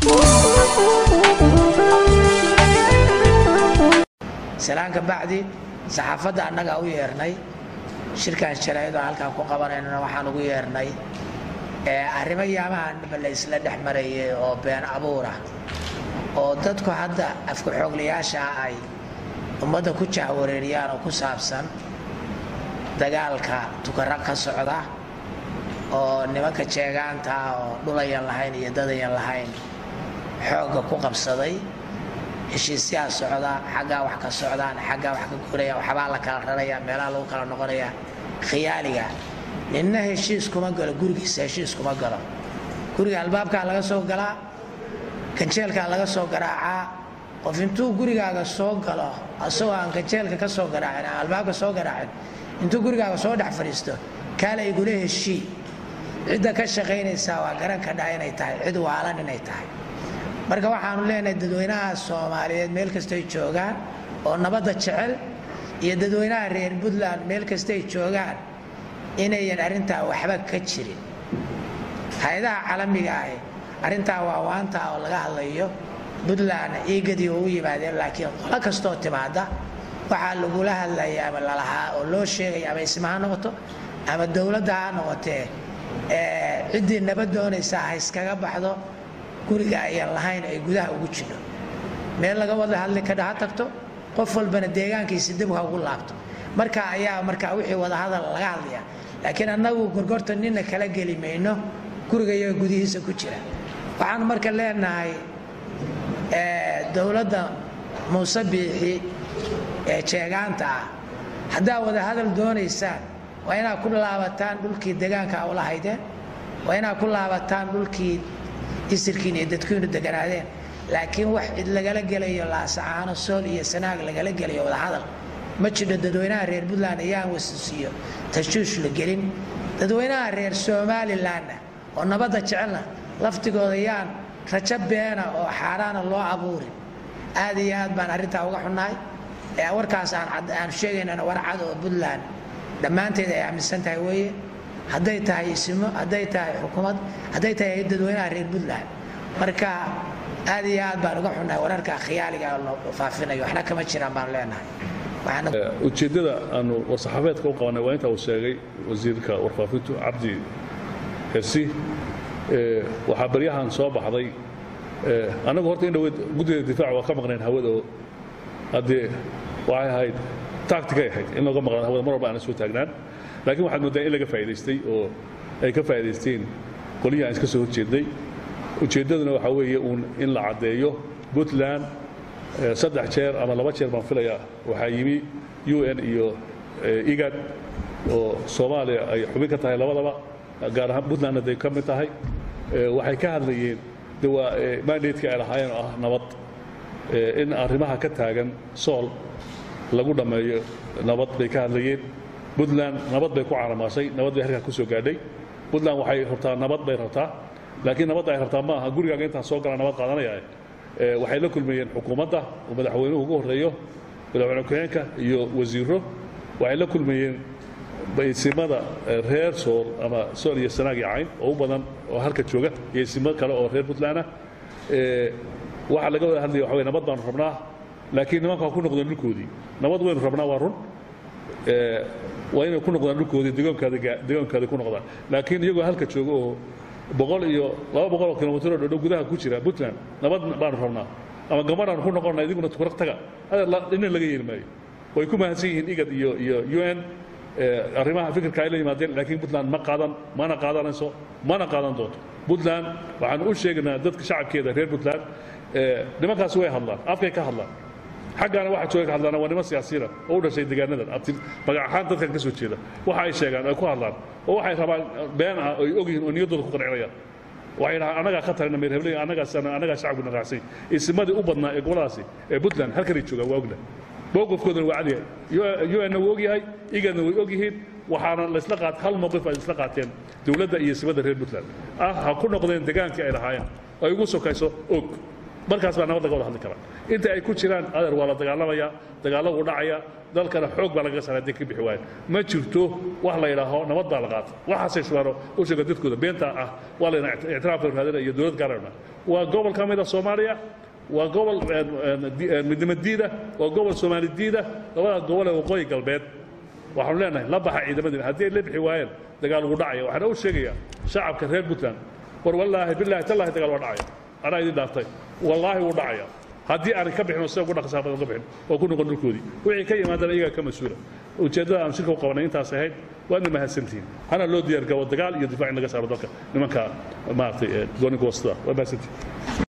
salaanka bacdi saxaafadda annagaa u yeernay shirkan sharaa'id oo halkaan ku qabanaynana waxaan ugu yeernay arrimo yaamahanba la isla dhex marayay oo been abuur ah oo dadku hadda afka xooglayaasha ah ay ummadda ku jahwareeriyaan oo ku saabsan dagaalka tukaro ka socda oo nimanka jeegaanta ah oo dhulayan lahayn iyo dadayan lahayn xoogga ku qabsaday heshiisyaa socda xaggaa wax ka socdaan xaggaa wax ka guraya waxbaa la kala raraya meelaha lagu kala noqonaya khiyaaliga ninna heshiis kuma galo gurigiisa heshiis kuma galo guriga albaabkaa laga soo galaa ganjeelkaa laga soo garaacaa qof intuu gurigaaga soo galo asagoo aan ganjeelka ka soo garaacin aan albaabka soo garaacin intuu gurigaaga soo dhex fadhiisto kaala igula heshii cidda ka shaqaynaysaa waa garan kadhaa inay tahay cid waalan inay tahay marka waxaanu leenahay dadweynaha soomaaliyeed meel kastay joogaan oo nabadda jecel iyo dadweynaha reer puntland meel kastay joogaan inayan arrintaa waxba ka jirin hay-adaha caalamiga ahi arrintaa waa waanta oo laga hadlayo puntland iigadii oo u yimaadeen laakiin qolo kastoo timaada waxaa lagula hadlaya ama lalahaa oo loo sheegaya ama isma ha noqoto ama dowladda ha noqotee ciddii nabad doonaysaa ha iskaga baxdo guriga ayaan lahayn ay gudaha ugu jidho meel laga wada hadli kadha ha tagto qof walbana deegaankiisa dib ha ugu laabto marka ayaa markaa wixii wadahadal laga hadlaya laakiin annagu gorgorta nina kala geli mayno gurigayo gudihiisa ku jira waxaan marka leenahay dowladda muuse biixi ee jeegaanta ah haddaa wadahadal doonaysaan waa inaad ku laabataan dhulkii deegaanka a ula haydeen waa inaad ku laabataan dhulkii isirkiin iyo dadkiinu deganaadeen laakiin wax cid lagala gelayo laasacaano sool iyo sanaag lagala gelayo wadahadal ma jidho dadweynaha reer puntland ayaan wasisiiyo tashuush la gelin dadweynaha reer somalilanna oo nabadda jecelna laftigooda yaan rajo beena oo xaaraana loo abuurin aad iyo aad baan arrintaa uga xunnahay warkaas aan sheegaynana war cad oo puntland dhammaanteed ay aaminsan tahay weeye hadday tahay isimo hadday tahay xukuumad hadday tahay dadweynaha reer puntland marka aad iyo aad baan uga xunnahay wararka khiyaaliga la faafinayo waxna kama jiraan baan leenahay ujeeddada aanu war-saxaafeedka u qabanay waa intaa uu sheegay wasiirka warfaafintu cabdi hersi waxaa baryahan soo baxday annagu horta in dhaweyd guddida difaac waa ka maqnayn hawada oo haddee waxay ahayd tacticay ahayd in looga maqnaan hawada mar walba aana soo taagnaan laakiin waxaad mooddaa in laga faa'idaystay oo ay ka faa'idaysteen qolihii aan iska soo horjeednay ujeeddaduna waxaa weeye uun in la caddeeyo puntland saddex jeer ama laba jeer baan filayaa waxaa yimi u n iyo igad oo soomaaliya ay xubin ka tahay labadaba gaar ahaan puntlandna day ka mid tahay waxay ka hadlayeen de waa mandatka ay lahaayeen oo ah nabad in arrimaha ka taagan sool lagu dhammeeyo nabad bay ka hadlayeen puntland nabad bay ku caramaashay nabad bay halkaa ku soo gaadhay puntland waxay rabtaa nabad bay rabtaa laakiin nabadda ay rabtaa ma aha gurigaaga intaan soo gala nabad qaadanaya waxay la kulmayeen xukuumadda oo madaxweynuhu ugu horreeyo madaxweyne ku-xigeenka iyo wasiiro waxay la kulmayeen isimada reer sool ama sool iyo sanaag iyo cayn oo u badan oo halka jooga iyo isimo kale oo reer puntland ah waxaa laga wada hadlaya waxa wey nabad baanu rabnaa laakiin nimanka ha ku noqdeen dhulkoodii nabad waynu rabnaa waa run waa inay ku noqdaan dhulkoodii degaankaada ku noqdaan laakiin iyagoo halka jooga oo boqol iyo laba boqol oo kilomitr oo dhodhow gudaha ku jira puntland nabad baanu rabnaa ama gabadhaanu ku noqonna idiguna tukuraq taga ina laga yeeli maayo way ku mahadsan yihiin igad iyo iyo u n arrimaha fikirka ay la yimaadeen laakiin puntland ma qaadan mana qaadanayso mana qaadan doonto puntland waxaanu u sheegaynaa dadka shacabkeeda reer puntland nimankaasi way hadlaan afkay ka hadlaan xaggaana waxa jooga ka hadlaana waa niman siyaasiyiina oo u dhashay deegaanadan magac ahaan dadkan ka soo jeeda waxa ay sheegaan ay ku hadlaan oo waxay rabaan been ah oy og yihiin oo niyaddooda ku qancinayaan waxay dhahaan annagaa ka tarina meer hebley annagaa shacabkuna raacsan isimadii u badnaa ee goboladaasi ee puntland halkanay joogaan waa ogna mowqifkoodana waa cadyahay un-na wuu og yahay igadna way og yihiin waxaana laysla qaat hal mowqif ay isla qaateen dowladda iyo isimada reer puntland ah ha ku noqdeen degaankii ay lahaayeen ay ugu sokayso og markaas baa nabad laga wada hadli karaa inta ay ku jiraan adeer waa la dagaalamaya dagaallo wuu dhacaya dalkana xoog baa lagaga saara hadday ka bixi waayeen ma jirto wax la yidhaaho nabad baa la qaata waxaasay shubaano u sheega dadkooda beenta ah waa layna ictiraafka raadina iyo dowlad gaarana waa gobol ka mid a soomaaliya waa gobol midnimo diida waa gobol soomaali diida labada gobol ee waqooyi galbeed waxaanu leenahay la baxa ciidamadii haddii ay la bixi waayeen dagaal ugu dhacaya waxaana u sheegayaa shacabka reer puntland war wallaahi bilaahi tallaahi dagaal waa dhacaya anaa idin dhaartay wallaahi wuu dhacaya haddii aanay ka bixin oo sida ugu dhaqsaa badan ka bixin oo ku noqon dhulkoodii wixii ka yimaadana iyagaa ka mas-uula ujeeddada aan shirka u qabanay intaas ahayd waadna mahadsantihiin hana loo diyaar gabo dagaal iyo difaac in laga saaro dalka nimanka maaragtay gooni goostada waa mahadsantihiin